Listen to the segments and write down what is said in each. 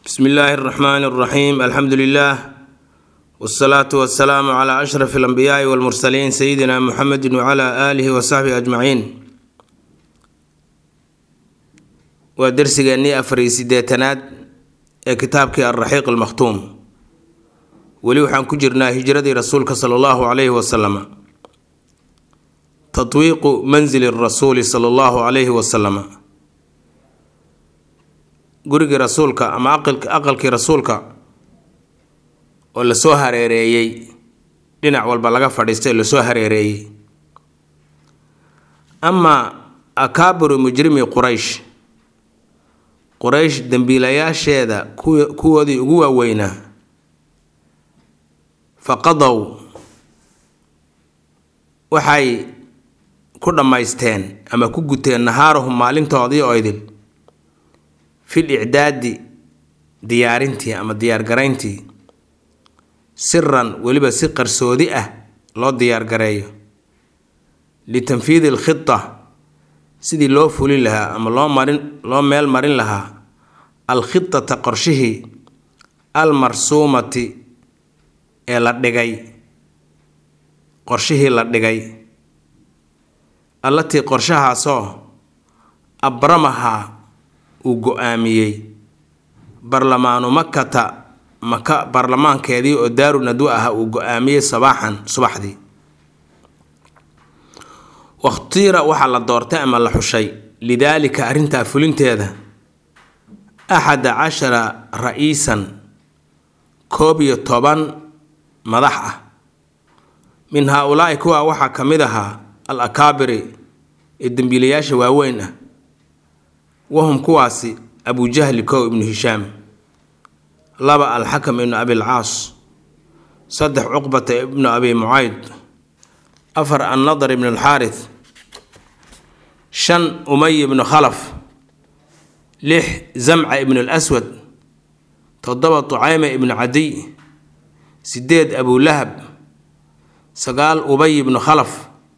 bsmi illaahi اraxmaani اraxiim alxamdu lilah wsalaatu wasalaamu cla ashraf alambiyaai walmursaliin sayidina muxamedi wcla aalihi wasaxbihi ajmaciin waa dersigeennii afariyo sideetanaad ee kitaabkii alraxiiq almakhtuum weli waxaan ku jirnaa hijradii rasuulka sala allahu calayhi wasalama tatwiiqu manzili rasuuli sala allahu calayhi wasalama gurigii rasuulka ama aqalkii rasuulka oo lasoo hareereeyey dhinac walba laga fadhiistay oo lasoo hareereeyey amaa akaabiru mujrimi quraysh quraysh dembiilayaasheeda kuwoodii ugu waaweynaa faqadow waxay ku dhammaysteen ama ku guteen nahaarahum maalintoodii oo idil fil icdaadi diyaarintii ama diyaargarayntii siran weliba si qarsoodi ah loo diyaargareeyo litanfiidi alkhita sidii loo fulin lahaa ama loo marin loo meel marin lahaa alkhitata qorshihii almarsuumati ee la dhigay qorshihii la dhigay allatii qorshahaasoo abramahaa uu go-aamiyey barlamaanu makata maka baarlamaankeedii oo daaru nadwa ah uu go-aamiyey sabaaxan subaxdii wakhtiira waxaa la doortay ama la xushay lidaalika arrintaa fulinteeda axada cashara ra-iisan koob iyo toban madax ah min haa-ulaa'i kuwaa waxaa ka mid ahaa al akaabiri ee dembiilayaasha waaweyn ah wahum kuwaasi abujahli kow ibnu hishaam laba alxakam ibnu abilcaas saddex cuqbata ibnu abi mucayd afar annadar ibnu alxaarith shan umay ibnu khalaf lix zamca ibnu lswad toddoba tucayma ibnu cadiy sideed abulahab sagaal ubay ibnu khalaf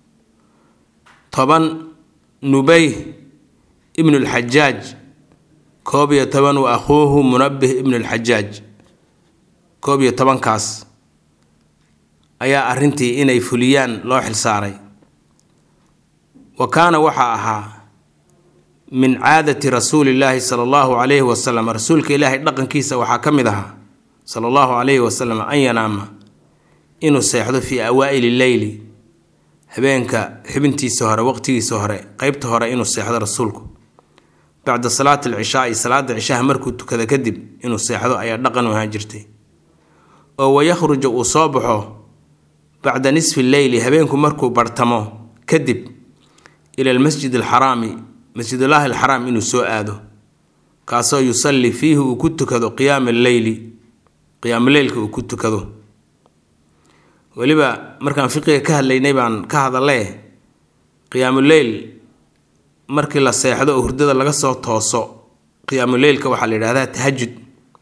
toban nubey ibnu lxajaaj koob iyo toban wa akhuuhu munabih ibnu lxajaaj koob iyo tobankaas ayaa arrintii inay fuliyaan loo xilsaaray wa kaana waxaa ahaa min caadati rasuulillaahi sala allahu calayhi wasalam rasuulka ilaahay dhaqankiisa waxaa ka mid ahaa sala allahu calayhi wasalam an yanaama inuu seexdo fii awaa'ili leyli habeenka xibintiisa hore waqtigiisa hore qeybta hore inuu seexdo rasuulku bacda salaati alcishaai salaada cishaha markuu tukada kadib inuu seexdo ayaa dhaqan u ahaan jirtay oo wayakhruja uu soo baxo bacda nisfi leyli habeenku markuu bartamo kadib ila almasjid alxaraami masjidullaahi alxaraam inuu soo aado kaasoo yusalli fiihi uu ku tukado qiyaama alleyli qiyaamuleylka uu ku tukado weliba markaan fiqiga ka hadlaynay baan ka hadalee qiyaamuleyl markii la seexdo oo hurdada laga soo tooso qiyaamuleylka waxaa la yidhahdaa tahajud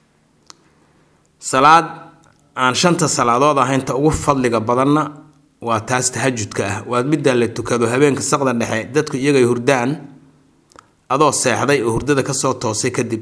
salaad aan shanta salaadood ahaynta ugu fadliga badanna waa taas tahajudka ah waa middaa la tukado habeenka saqda dhexe dadku iyagay hurdaan adoo seexday oo hurdada kasoo toosay kadib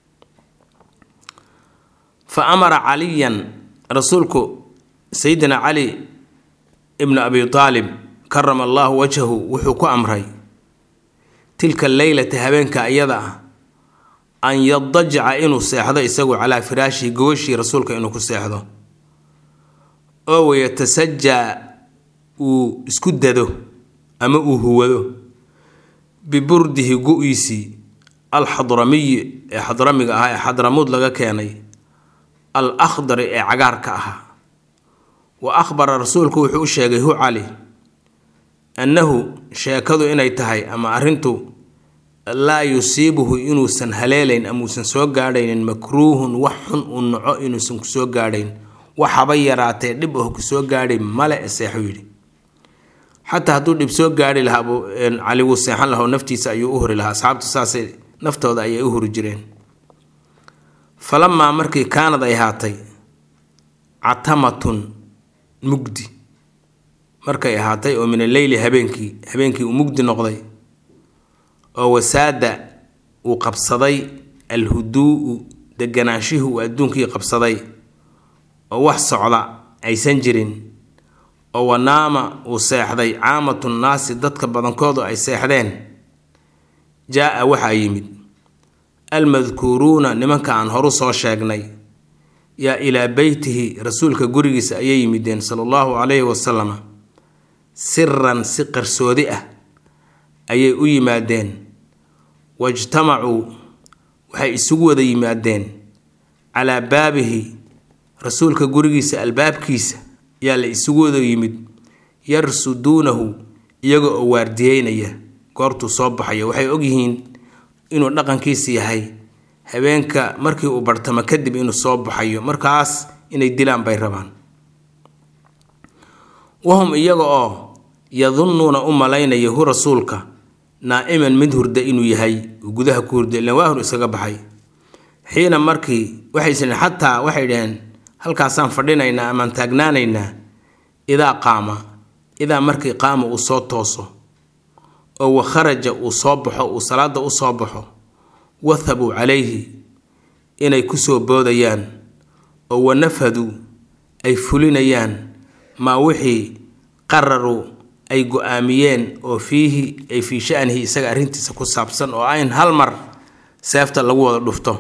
fa amara caliyan rasuulku sayidina cali ibnu abi aalib karama allaahu wajhahu wuxuu ku amray tilka leylata habeenka iyada ah an yadajaca inuu seexdo isagu calaa firaashihi gogashii rasuulka inuu ku seexdo oo wayatasajaa uu isku dado ama uu huwado biburdihi gu-iisii alxadramiyi ee xadramiga ahaa ee xadramuud laga keenay al akhdari ee cagaarka ahaa wa akhbara rasuulku wuxuu u sheegay hu cali annahu sheekadu inay tahay ama arrintu laa yusiibuhu inuusan haleelayn ama uusan soo gaadhaynin makruuhun wax xun uu naco inuusan kusoo gaadhayn waxaba yaraatee dhib oh kusoo gaadhay male seexu yidhi xataa hadduu dhib soo gaadhi lahaa cali wuu seexan laha naftiisa ayuu u huri lahaa asxaabtu saasay naftooda ayay u huri jireen falamaa markii kaanad ay haatay catamatun mugdi markay ahaatay oo min alleyli habeenkii habeenkii uu mugdi noqday oo wasaada uu qabsaday alhuduu'u deganaanshihii uu adduunkii qabsaday oo wax socda aysan jirin oo wanaama uu seexday caamatu nnaasi dadka badankoodu ay seexdeen jaa-a waxaa yimid almadkuuruuna nimanka aan horu soo sheegnay yaa ilaa beytihi rasuulka gurigiisa ayay yimideen sala allahu calayhi wasalama siran si qarsoodi ah ayay u yimaadeen wajtamacuu waxay isugu wada yimaadeen calaa baabihi rasuulka gurigiisa albaabkiisa yaa la isugu wada yimid yarsuduunahu iyaga oo waardiyeynaya goortuu soo baxayo waxay ogyihiin inuu dhaqankiisa yahay habeenka markii uu bartamo kadib inuu soo baxayo markaas inay dilaan bay rabaan wahum iyaga oo yadunnuuna u malaynaya hu rasuulka naa'iman mid hurda inuu yahay uu gudaha ku hurda ilaan waa hur iskaga baxay xiina markii waxaysan xataa waxay dhaheen halkaasaan fadhinaynaa amaan taagnaanaynaa idaa qaama idaa markii qaama uu soo tooso oo wa kharaja uu soo baxo uu salaada u soo baxo wathabuu calayhi inay kusoo boodayaan oo wanafaduu ay fulinayaan maa wixii qararuu ay go-aamiyeen oo fiihi ay fii shanihi isaga arrintiisa ku saabsan oo ayn hal mar seefta lagu wada dhufto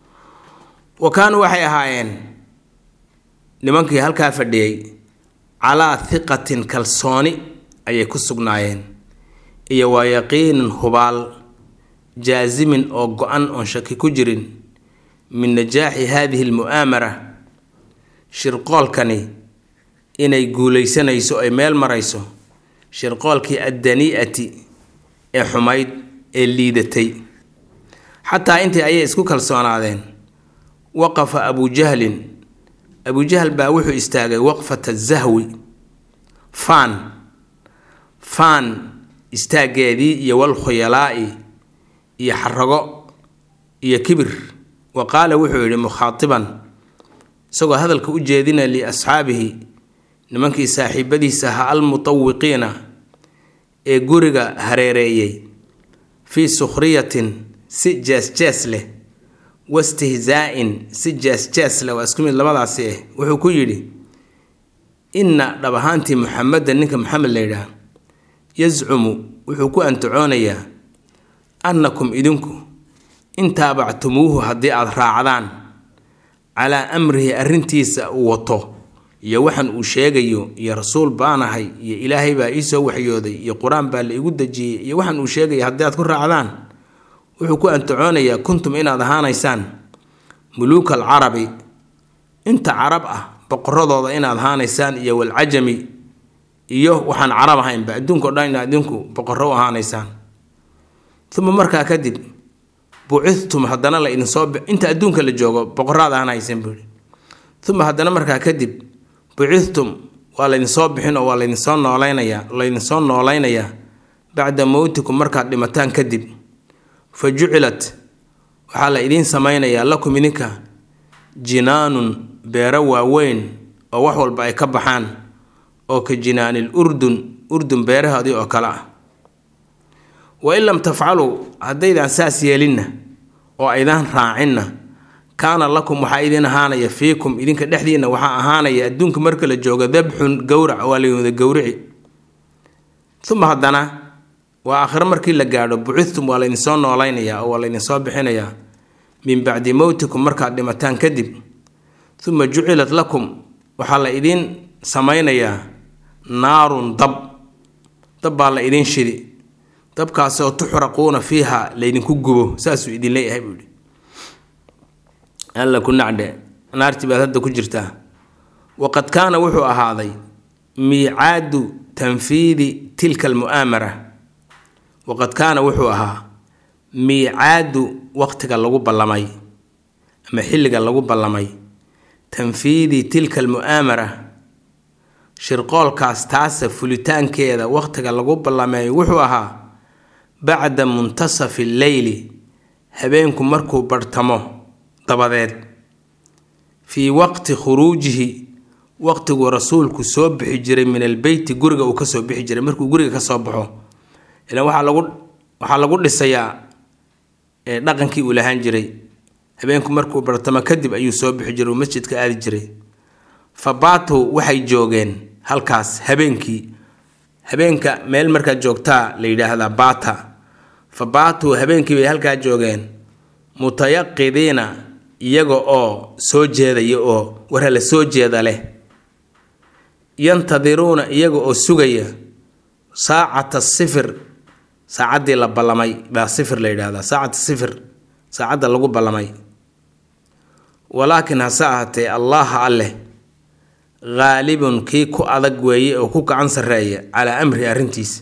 wa kaanuu waxay ahaayeen nimankii halkaa fadhiyey calaa hiqatin kalsooni ayay ku sugnaayeen iyo waa yaqiinin hubaal jaasimin oo go-an oon shaki ku jirin min najaaxi haadihi almu'aamara shirqoolkani inay guulaysanayso ay meel marayso shirqoolkii addanii'ati ee xumayd ee liidatay xataa intii ayay isku kalsoonaadeen waqafa abujahlin abujahl baa wuxuu istaagay waqfata zahwi faan faan istaaggeedii iyo walkhuyalaa'i iyo xarago iyo kibir wa qaala wuxuu yidhi mukhaatiban isagoo hadalka u jeedina liasxaabihi nimankii saaxiibadiisa ahaa almutawiqiina ee guriga hareereeyey fii sukhriyatin si jees-jees leh wastihzaa-in si jees-jees leh waa isku mid labadaasi ah wuxuu ku yidhi inna dhab ahaantii muxameda ninka maxamed la yidhaah yascumu wuxuu ku antacoonayaa annakum idinku in taabactumuuhu haddii aada raacdaan calaa amrihi arrintiisa uu wato iyo waxan uu sheegayo iyo rasuul baanahay iyo ilaahay baa iisoo waxyooday iyo qur-aan baa la igu dejiyey iyo waxan uu sheegaya haddii aad ku raacdaan wuxuu ku antacoonayaa kuntum inaad ahaanaysaan muluuka alcarabi inta carab ah boqoradooda inaad ahaanaysaan iyo walcajami iyo waxaan carab ahaynba adduunkao dhan inaad idinku boqorro u ahaanaysaan uma markaa kadib bucithtum haddana la idinsoo inta adduunka la joogo boqoraad ahaanaysan buuhi uma haddana markaa kadib bucithtum waa laydinsoo bixin oo waa laydinsoo noolaynayaa laydinsoo noolaynayaa bacda mowtikum markaad dhimataan kadib fa jucilat waxaa la idiin samaynayaa lakum idinka jinaanun beero waaweyn oo wax walba ay ka baxaan oo ka jinaanil urdun urdun beerahoodii oo kale ah wa in lam tafcaluu haddaydaan saas yeelinna oo aydaan raacinna kaana lakum waxaa idin ahaanaya fiikum idinka dhexdiinna waxaa ahaanaya adduunka marka la joogo dabxun gowrac waa layimada gowrici uma haddana waa aakhiro markii la gaadho bucithtum waa laydinsoo noolaynayaa oo waa laydinsoo bixinayaa min bacdi mowtikum markaad dhimataan kadib uma jucilat lakum waxaa la idiin samaynayaa naarun dab dab baa la idiin shidi dabkaasoo tuxraquuna fiiha laydinku gubo saasuu idin leeyahay buu yihi alla ku nacdhe naartii baad hadda ku jirtaa waqad kaana wuxuu ahaaday miicaadu tanfiidi tilka almu'aamara waqad kaana wuxuu ahaa miicaadu waqtiga lagu ballamay ama xilliga lagu ballamay tanfiidi tilka almu'aamara shirqoolkaas taasa fulitaankeeda waqtiga lagu ballameeyo wuxuu ahaa bacda muntasafi lleyli habeenku markuu barhtamo dabadeed fii waqti khuruujihi waqtiguu rasuulku soo bixi jiray min albeyti guriga uu kasoo bixi jiray markuu guriga kasoo baxo ilan waxaa lagu waxaa lagu dhisayaa dhaqankii uu lahaan jiray habeenku markuu bartamo kadib ayuu soo bixi jiray uu masjidka aadi jiray fa baatuu waxay joogeen halkaas habeenkii habeenka meel markaad joogtaa la yidhaahdaa baata fa baatuu habeenkii bay halkaa joogeen mutayaqidiina iyaga oo soo jeedaya oo warhala soo jeeda leh yantadiruuna iyaga oo sugaya saacata sifir saacaddii la ballamay baa sifir la yidhaahdaa saacata sifir saacadda lagu ballamay walaakiin hase ahaatee allaha alleh haalibun kii ku adag weeye oo ku gacan sarreeya calaa amri arrintiisa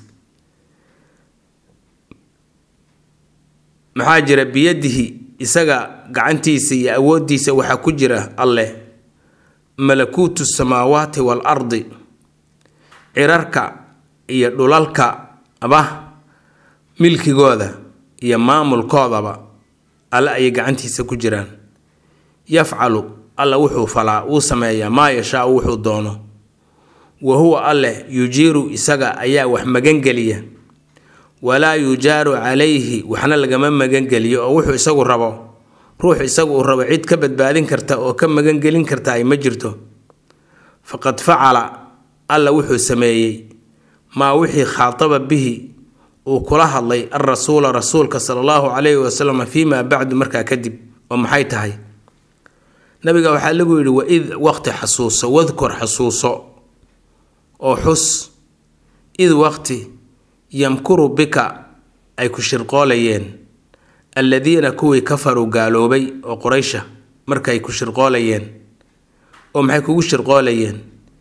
maxaa jira biyadihi isaga gacantiisa iyo awooddiisa waxaa ku jira alleh malakuutu samaawaati wal ardi cirarka iyo dhulalka aba milkigooda iyo maamulkoodaba alle ayay gacantiisa ku jiraan yafcalu alla wuxuu falaa wuu sameeyaa maa yashaau wuxuu doono wa huwa alleh yujiiru isaga ayaa wax magangeliya walaa yujaaru calayhi waxna lagama magangeliyo oo wuxuu isagu rabo ruux isagu uu rabo cid ka badbaadin karta oo ka magangelin karta ay ma jirto faqad facala alla wuxuu sameeyey maa wixii khaataba bihi uu kula hadlay alrasuula rasuulka sala allahu calayhi wasalam fii maa bacdu markaa kadib oo maxay tahay nabiga waxaa lagu yidhi waid waqti xasuuso wadkur xasuuso oo xus id waqti yamkuru bika ay ku shirqoolayeen alladiina kuwii kafaruu gaaloobay oo quraysha markay ku shirqoolayeen oo maxay kugu shirqoolayeen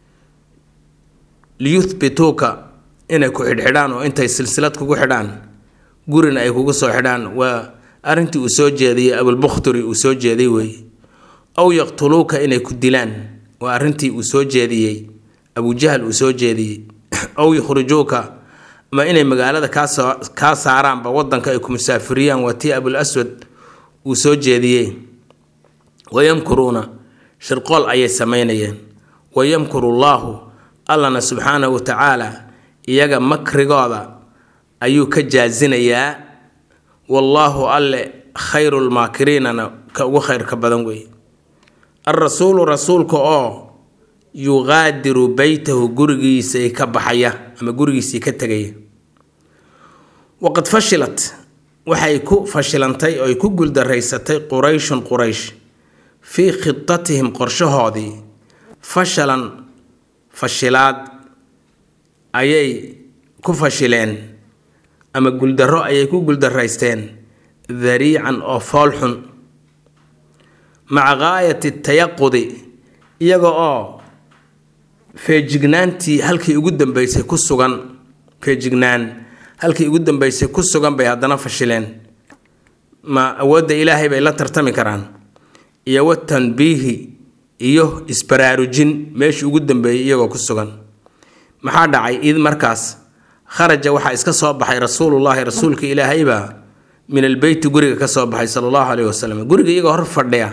liyuthbituuka inay ku xidhxidhaan oo intay silsilad kugu xidhaan gurina ay kugu soo xidhaan waa arrintii uu soo jeediyey abulbukhturi uu soo jeeday weeye aw yaqtuluuka inay ku dilaan waa arrintii uu soo jeediyey abujahal uu soo jeediyey aw yukhrijuuka ama inay magaalada kaasoo kaa saaraanba wadanka ay ku musaafiriyaan waa tii abul aswad uu soo jeediyey wayamkuruuna shirqool ayay samaynayeen wayamkuru llaahu allana subxaanahu wa tacaala iyaga makrigooda ayuu ka jaasinayaa wallaahu alle khayrulmaakiriinana ka ugu khayrka badan weeye alrasuulu rasuulka oo yuqaadiru beytahu gurigiisay ka baxaya ama gurigiisii ka tegaya waqad fashilat waxay ku fashilantay oo ay ku guldaraysatay qurayshun quraysh fii khidatihim qorshahoodii fashalan fashilaad ayay ku fashileen ama guldaro ayay ku guldaraysteen dariican oo foolxun maca gaayati tayaqudi iyaga oo feejignaantii halkii ugu dambeysay ku sugan feejignaan halkii ugu dambeysay ku sugan bay haddana fashileen ma awoodda ilaahay bay la tartami karaan iyo wa tanbiihi iyo isbaraarujin meeshii ugu dambeeyey iyagoo ku sugan maxaa dhacay id markaas kharaja waxaa iska soo baxay rasuulullaahi rasuulka ilaahaybaa min albeyti guriga ka soo baxay sala allahu caleyhi wasalam guriga iyagoo hor fadhiya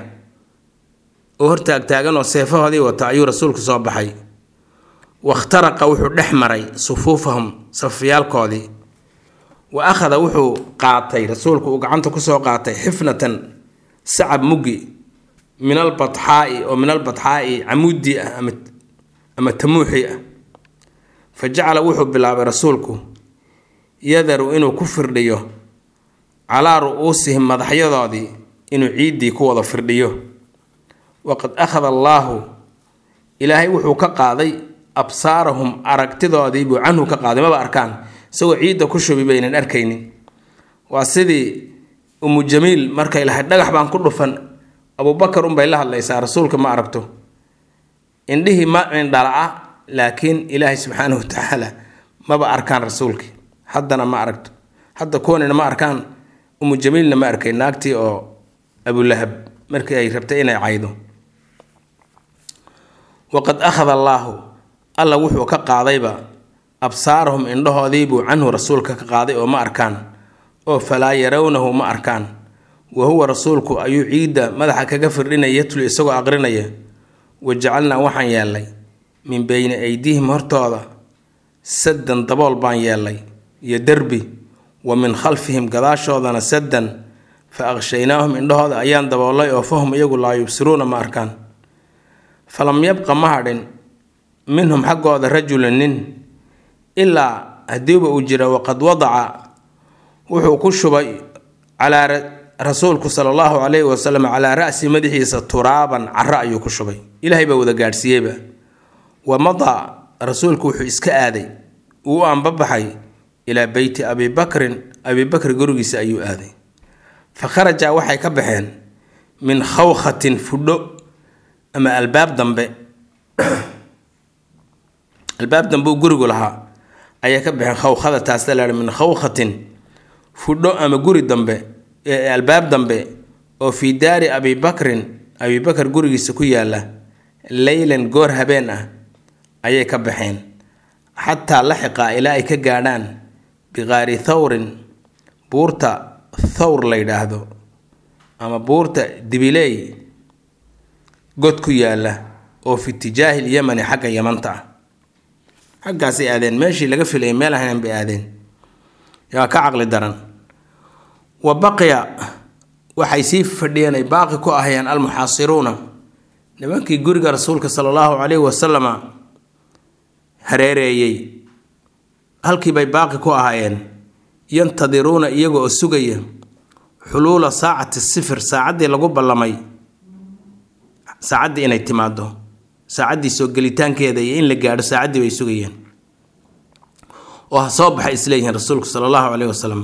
oo hor taagtaagan oo seefahoodii wata ayuu rasuulku soo baxay wakhtaraqa wuxuu dhex maray sufuufahum safyaalkoodii wa akhada wuxuu qaatay rasuulku uu gacanta kusoo qaatay xifnatan sacab muggi min albatxaa'i oo min albatxaa'i camuudi ah ama ama tamuuxi ah fa jacala wuxuu bilaabay rasuulku yadaru inuu ku firdhiyo calaa ru'uusihim madaxyadoodii inuu ciiddii ku wada firdhiyo waqad akhada allaahu ilaahay wuxuu ka qaaday absaarahum aragtidoodii buu canhu ka qaaday maba arkaan isagoo ciidda ku shubi baynan arkaynin waa sidii umu jamiil markay lahayd dhagax baan ku dhufan abubakar unbay la hadlaysaa rasuulka ma aragto indhihii ma indhala-a laakiin ilaahay subxaanahu wa tacaala maba arkaan rasuulkii haddana ma aragto hadda kuwanina ma arkaan umu jamiilna ma arkay naagtii oo abulahab markii ay rabtay inay caydo waqad akhada allaahu alla wuxuu ka qaadayba absaarahum indhahoodiibuu canhu rasuulka ka qaaday oo ma arkaan oo falaa yarawnahu ma arkaan wa huwa rasuulku ayuu ciidda madaxa kaga firdhinaya yatlu isagoo aqrinaya wa jacalnaa waxaan yeelnay min beyni aydiihim hortooda saddan dabool baan yeelnay iyo derbi wa min khalfihim gadaashoodana saddan fa aqshaynaahum indhahooda ayaan daboolay oo fahum iyagu laa yubsiruuna ma arkaan falam yabqa ma hadhin minhum xaggooda rajulun nin ilaa haddiiba uu jira waqad wadaca wuxuu ku shubay calaa rasuulku sala allahu calayhi wasalam calaa ra'si madaxiisa turaaban caro ayuu ku shubay ilaahay baa wada gaadhsiiyeyba wa madaa rasuulku wuxuu iska aaday uu u anbabaxay ilaa beyti abi bakrin abi bakr gurigiisa ayuu aaday fa kharaja waxay ka baxeen min khawkhatin fudho ama albaab dambe albaab dambe uu gurigu lahaa ayay ka baxeen khawkhada taasta laha min khawkhatin fudho ama guri dambe albaab dambe oo fii daari abi bakrin abi bakar gurigiisa ku yaala leylan goor habeen ah ayay ka baxeen xataa laxiqa ilaa ay ka gaadhaan biqaari thawrin buurta thawr la yidhaahdo ama buurta dibileey god ku yaala oo fi itijaahi lyamani xagga yamanta ah xaggaasay aadeen meeshii laga filayay meel ahayn bay aadeen yaa ka caqli daran wa baqiya waxay sii fadhiyeen ay baaqi ku ahayeen almuxaasiruuna nimankii guriga rasuulka sala allahu calayhi wasalama hareereeyey halkiibay baaqi ku ahaayeen yantadiruuna iyaga oo sugaya xuluula saacati sifir saacaddii lagu ballamay saacaddii inay timaado saacaddii soo gelitaankeeda iyo in la gaadho saacaddii bay sugayeen oo ha soo baxay isleeyihiin rasuulku sala allahu caleyhi wasalam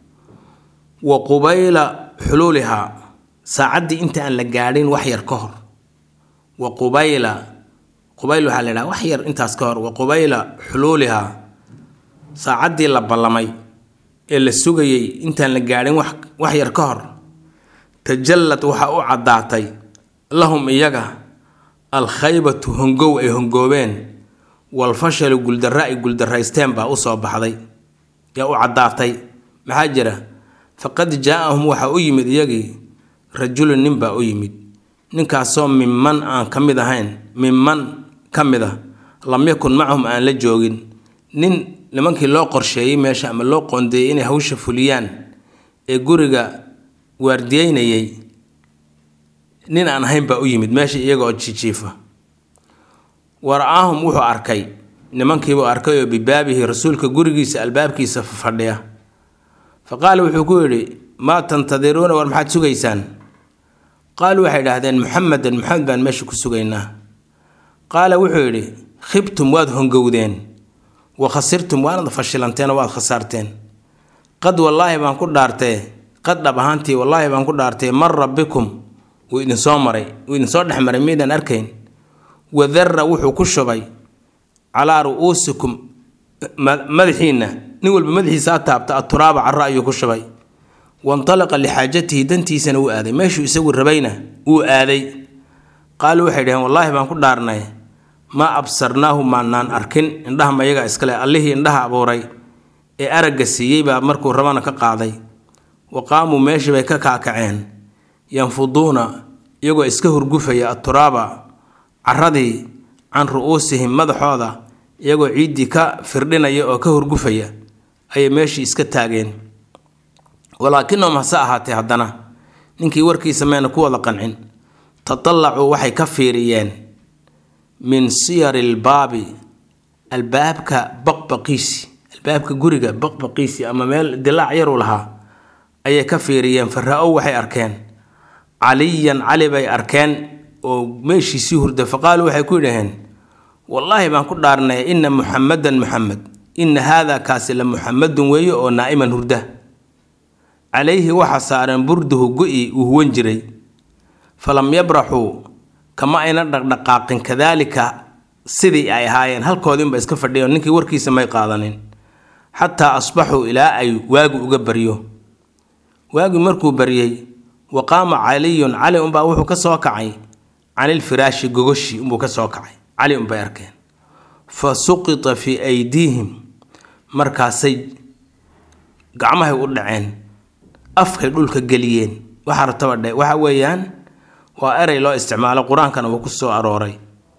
wa qubayla xuluulihaa saacaddii inta aan la gaadhin wax yar ka hor wa qubayla qubayl waxaa la yidhaha wax yar intaas ka hor wa qubayla xuluulihaa saacaddii la ballamay ee la sugayey intaan la gaadhin wax wax yar ka hor tajallad waxaa u caddaatay lahum iyaga alkhaybatu hongow ay hongoobeen walfashalu guuldarra ay guuldaraysteen baa u soo baxday yaa u caddaatay maxaa jira faqad jaa-ahum waxaa u yimid iyagii rajulun nin baa u yimid ninkaasoo minman aan ka mid ahayn minman ka mid a lam yakun macahum aan la joogin nin nimankii loo qorsheeyey meesha ama loo qoondeeyey inay hawsha fuliyaan ee guriga waardiyeynayay nin aan ahayn baa u yimid meesha iyaga oo jijiifa wara-aahum wuxuu arkay nimankiibuu arkay oo bibaabihi rasuulka gurigiisa albaabkiisa fadhiya fa qaala wuxuu ku yidhi maa tantadiruuna war maxaad sugaysaan qaaluu waxay idhaahdeen muxamedan maxamed baan meesha ku sugaynaa qaala wuxuu yidhi khibtum waad hongowdeen wa khasirtum waanad fashilanteen oo waad khasaarteen qad wallaahi baan ku dhaartee qad dhab ahaantii wallaahi baan ku dhaartee mara bikum wuu idinsoo maray wuu idinsoo dhex maray miydaan arkayn wadarra wuxuu ku shubay calaa ru'uusikum madaxiinna nin walba madaxiisaa taabta aturaaba carro ayuu ku shubay wantalaqa lixaajatihi dantiisana wuu aaday meeshuu isagu rabayna wuu aaday qaaluu waxay dhaheen wallaahi baan ku dhaarnay maa absarnaahu maanaan arkin indhaha mayaga iskale allihii indhaha abuuray ee aragga siiyey baa markuu rabana ka qaaday wa qaamuu meeshii bay ka kaakaceen yanfuduuna iyagoo iska hurgufaya aturaaba caradii can ru'uusihim madaxooda iyagoo ciiddii ka firdhinaya oo ka hurgufaya ayay meeshii iska taageen walaakinahum hase ahaatee haddana ninkii warkiisa mayna ku wada qancin tatallacuu waxay ka fiiriyeen min siyari lbaabi albaabka baqbaqiisi albaabka guriga baqbaqiisi ama meel dilaac yaru lahaa ayay ka fiiriyeen fara-ow waxay arkeen caliyan cali bay arkeen oo meeshiisii hurda faqaaluu waxay ku yidhaheen wallaahi baan ku dhaarnay ina muxamadan muxamed ina haada kaasi la muxamadun weeye oo naa'iman hurda calayhi waxaa saaran burduhu go-i uu huwan jiray falam yabraxuu kama ayna dhaqdhaqaaqin kadaalika sidii ay ahaayeen halkoodiinba iska fadhiyo ninkii warkiisa may qaadanin xataa asbaxuu ilaa ay waagi uga baryo waagi markuu baryey wa qaama caliyun cali unbaa wuxuu ka soo kacay canilfiraashi gogoshi unbuu ka soo kacay cali unbay arkeen fa suqita fii aydiihim markaasay gacmahay u dhaceen afkay dhulka geliyeen waxaa rataba dhe waxa weeyaan waa erey loo isticmaalo qur-aankana uu ku soo arooray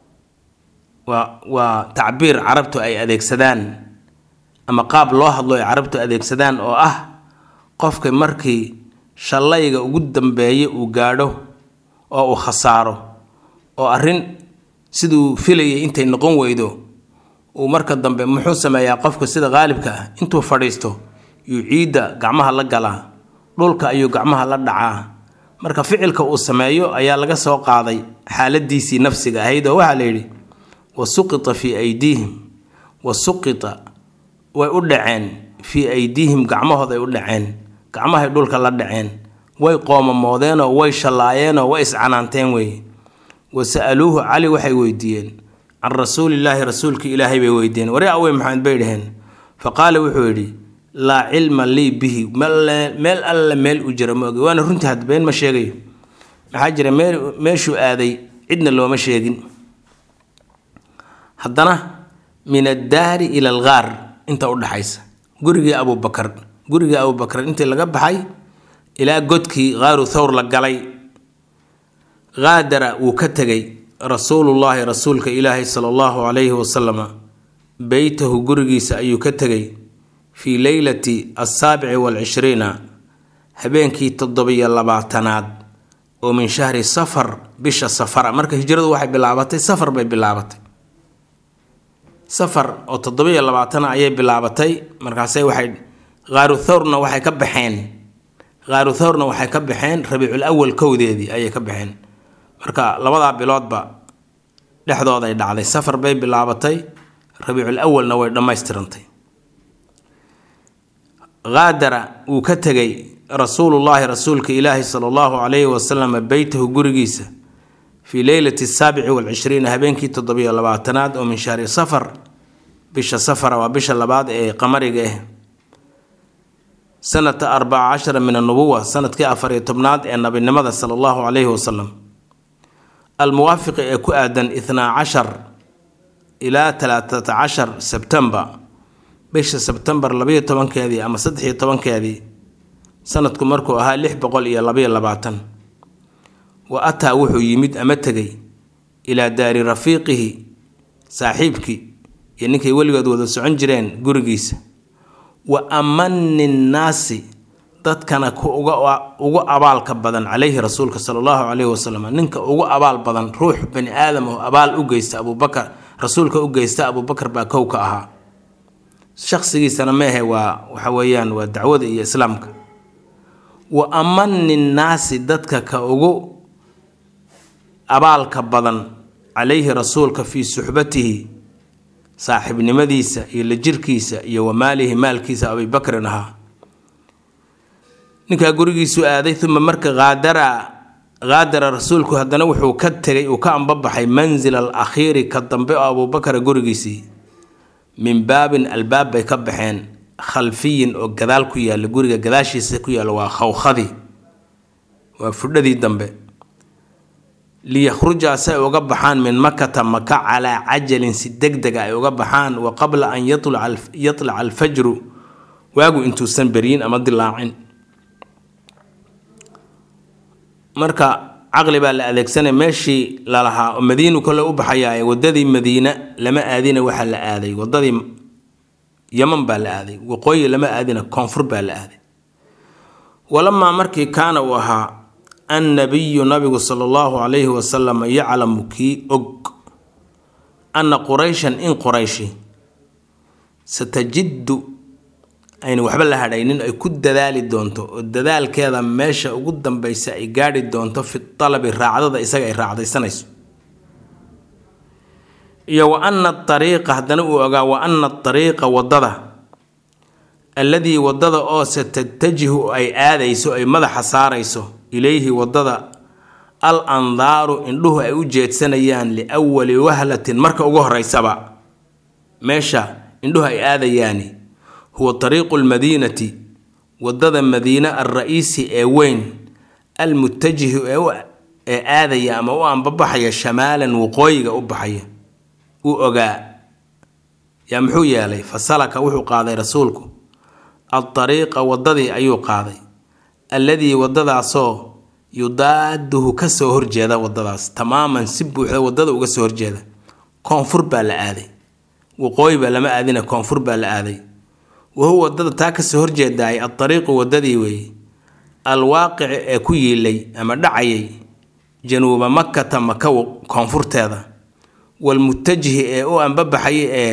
waa waa tacbiir carabtu ay adeegsadaan ama qaab loo hadlo ay carabtu adeegsadaan oo ah qofka markii shallayga ugu dambeeya uu gaadho oo uu khasaaro oo arrin siduu filayay intay noqon weydo uu marka dambe muxuu sameeyaa qofka sida qaalibka ah intuu fadhiisto yuu ciidda gacmaha la galaa dhulka ayuu gacmaha la dhacaa marka ficilka uu sameeyo ayaa laga soo qaaday xaaladiisii nafsiga ahayd oo waxaa la yidhi wa suqita fii aydiihim wa suqita way u dhaceen fii aydiihim gacmahooday u dhaceen gacmahay dhulka la dhaceen way qoomamoodeenoo way shallaayeenoo way iscanaanteen weeye wa sa'aluuhu cali waxay weydiiyeen can rasuulillaahi rasuulkii ilaahay bay weydiiyeen wari awey maxamed bay dhaheen fa qaala wuxuu yidhi laa cilma lii bihi meel alle meel u jira ma ogi waana runtii had been ma sheegayo maxaa jira meeshuu aaday cidna looma sheegin haddana min addaari ila algaar inta u dhaxaysa gurigii abubakar gurigii abubakar intii laga baxay ilaa godkii qaaru thawr la galay qaadara wuu ka tegay rasuulullaahi rasuulka ilaahi sala allahu calayhi wasalama beytahu gurigiisa ayuu ka tegay fii leylati assaabici waalcishriina habeenkii toddobiyo labaatanaad oo min shahri safar bisha safara marka hijradu waxay bilaabatay safar bay bilaabatay safar oo toddobiyo labaatana ayay bilaabatay markaase waxay qaaru thawrna waxay ka baxeen qaaru thawrna waxay ka baxeen rabiicul awal kowdeedii ayay ka baxeen marka labadaa biloodba dhexdooday dhacday safar bay bilaabatay rabiicul awalna way dhammaystirantay qaadara wuu ka tegay rasuulullaahi rasuulka ilaahi sala allahu calayhi wasalam beytahu gurigiisa fii leylati saabici waalcishriina habeenkii toddobiyo labaatanaad oo min shahri safar bisha safara waa bisha labaad ee qamariga ah sanata arbaca cashara min annubuwa sanadkii afariyo tobnaad ee nabinimada sala allahu calayhi wasalam almuwaafiqi ee ku aadan ithnaa cashar ilaa talaatata cashar sebtembar bisha sebtembar labayo tobankeedii ama saddexiyo tobankeedii sanadku markuu ahaa lix boqol iyo labayo labaatan wa ataa wuxuu yimid ama tegay ilaa daari rafiiqihi saaxiibkii iyo ninkay weligood wada socon jireen gurigiisa wa amani nnaasi dadkana ku ugu abaalka badan calayhi rasuulka sala allahu calayhi wasalam ninka ugu abaal badan ruux bani aadam oo abaal u geysta abubakar rasuulka u geysta abubakar baa kow ka ahaa shaqsigiisana meehe waa waxa weeyaan waa dacwada iyo islaamka wa amani nnaasi dadka ka ugu abaalka badan calayhi rasuulka fii suxbatihi saaxiibnimadiisa iyo la jirkiisa iyo wa maalihi maalkiisa abibakrin ahaa ninkaa gurigiisuu aaday uma marka qaadara qaadara rasuulku haddana wuxuu ka tegay uu ka ambabaxay mansil al akhiiri ka dambe oo abuubakara gurigiisii min baabin albaab bay ka baxeen khalfiyin oo gadaal ku yaalla guriga gadaashiisa ku yaalla waa khawkhadii waa fudhadii dambe liyakhruja si ay uga baxaan min makata maka calaa cajalin si deg dega ay uga baxaan wa qabla an yatlaca alfajru waagu intuusan beryin ama dilaacin marka caqli baa la adeegsanay meeshii lalahaa oo madiinu kole u baxayaa wadadii madiina lama aadina waxaa la aaday wadadii yaman baa la aaday waqooyi lama aadina koonfur baa la aaday walamaa markii kaana uu ahaa annabiyu nabigu sala allahu calayhi wasalam yaclamu kii og anna qurayshan in qurayshi satajiddu ayna waxba la hadhaynin ay ku dadaali doonto oo dadaalkeeda meesha ugu dambaysa ay gaadhi doonto fi talabi raacdada isaga ay raacdaysanayso iyo wa anna ariiqa haddana uu ogaa wa anna ariiqa waddada alladii waddada oo satatajihu ay aadayso ay madaxa saarayso ilayhi waddada al andaaru indhuhu ay u jeedsanayaan liwali wahlatin marka ugu horeysaba meesha indhuhu ay aadayaani huwa tariiqu lmadiinati waddada madiine alra-iisi ee weyn almutajihi ee aadaya ama u ambabaxaya shamaalan waqooyiga u baxaya uu ogaa yaa muxuu yeelay fasalaka wuxuu qaaday rasuulku adariiqa waddadii ayuu qaaday alladii waddadaasoo yudaaduhu ka soo horjeeda waddadaas tamaaman si buuxda waddada uga soo horjeeda koonfur baa la aaday waqooyi baa lama aadina koonfur baa la aaday wahuwa waddada taa kasoo horjeedaay adariiqu waddadii weeye alwaaqici ee ku yiilay ama dhacayay januuba makata maka koonfurteeda walmutajihi ee u ambabaxayay ee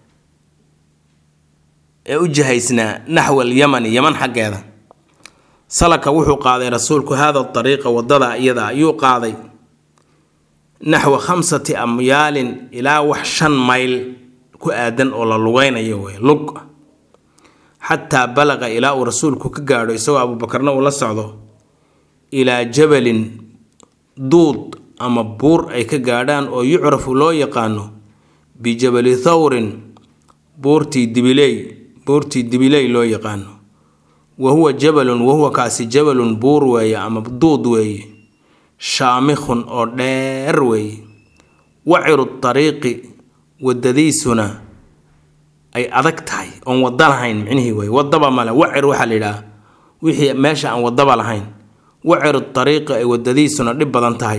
ee u jihaysnaa naxwa alyamani yaman xaggeeda salaka wuxuu qaaday rasuulku haada dariiqa wadada iyada ayuu qaaday naxwa khamsati amyaalin ilaa wax shan mayl ku aadan oo la lugeynayo wey lug xataa balaqa ilaa uu rasuulku ka gaadho isagoo abuubakarna uu la socdo ilaa jabalin duud ama buur ay ka gaadhaan oo yucrafu loo yaqaano bijabali thawrin buurtii dibiley buurtii dibiley loo yaqaano wa huwa jabalun wahuwa kaasi jabalun buur weeye ama duud weeye shaamikhun oo dheer weeye waciru dariiqi wadadiisuna ay adag tahay oon wada lahayn micnihii wey wadaba male wacir waxaa la yidhaha wixii meesha aan wadaba lahayn waciru dariiqi ay wadadiisuna dhib badan tahay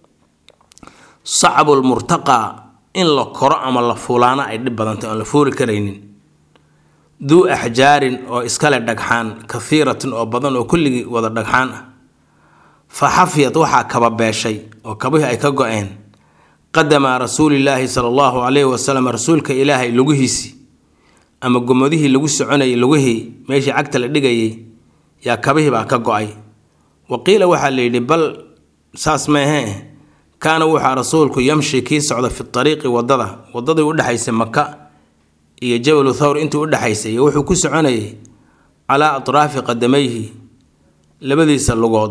sacbulmurtaqaa in la koro ama la fuulaana ay dhib badan tahay oon la fuuli karaynin duu axjaarin oo iskale dhagxaan kahiiratin oo badan oo kulligii wada dhagxaan ah fa xafiyad waxaa kaba beeshay oo kabihii ay ka go-een qadama rasuulilaahi sala allahu calayhi wasalam rasuulka ilaahay lugihiisii ama gomadihii lagu soconayay lugihii meeshii cagta la dhigayay yaa kabihii baa ka go-ay wa qiila waxaa la yidhi bal saas meehee kaana wuxaa rasuulku yamshi kii socda fi ariiqi wadada wadadii udhexaysay maka iyo jabalu thawr intii udhexaysay iyo wuxuu ku soconayay calaa atraafi qadamayhi labadiisa lugood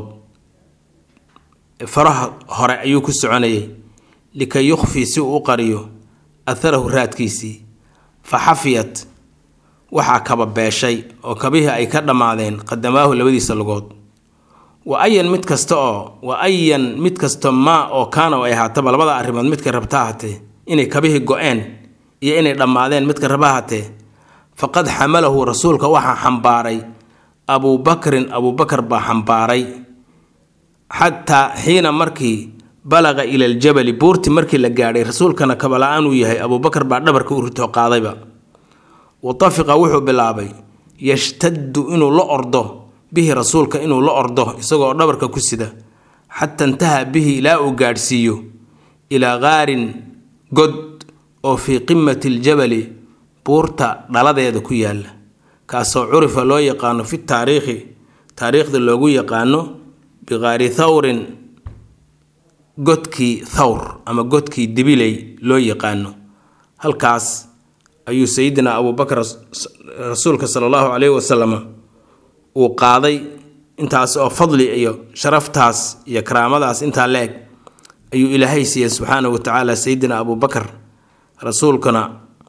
faraha hore ayuu ku soconayay likay yukhfii si uu u qariyo atharahu raadkiisii fa xafiyat waxaa kaba beeshay oo kabihii ay ka dhammaadeen qadamaahu labadiisa lugood wa ayan mid kasta oo wa ayan mid kasta maa oo kaana ay ahaataba labada arrimood midka rabta ahatee inay kabihii go-een iyo inay dhammaadeen midka raba ahatee faqad xamalahu rasuulka waxaa xambaaray abuubakrin abuubakar baa xambaaray xataa xiina markii balaqa ila aljabali buurtii markii la gaadhay rasuulkana kabala-aan uu yahay abuubakar baa dhabarka u ritoo qaadayba wa tafiqa wuxuu bilaabay yashtaddu inuu la ordo bihi rasuulka inuu la ordo isagoo dhabarka ku sida xata intaha bihi ilaa uu gaadhsiiyo ilaa qaarin god oo fii qimati aljabali buurta dhaladeeda ku yaalla kaasoo curifa loo yaqaano fi taariikhi taariikhda loogu yaqaano biqaari thawrin godkii thawr ama godkii dibiley loo yaqaano halkaas ayuu sayidina abuubakar rasuulka sala allahu caleyhi wasalam uu qaaday intaas oo fadli iyo sharaftaas iyo karaamadaas intaa la-eg ayuu ilaahay siiyey subxaanahu wa tacaala sayidina abuubakar rasuulkana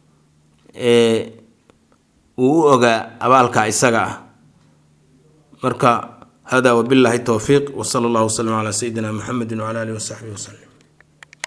uu u ogaa abaalka isaga ah marka hada wbillahi towfiiq wsala allahu wslm calaa sayidina muxamedi wcala alihi wasaxbihi waslem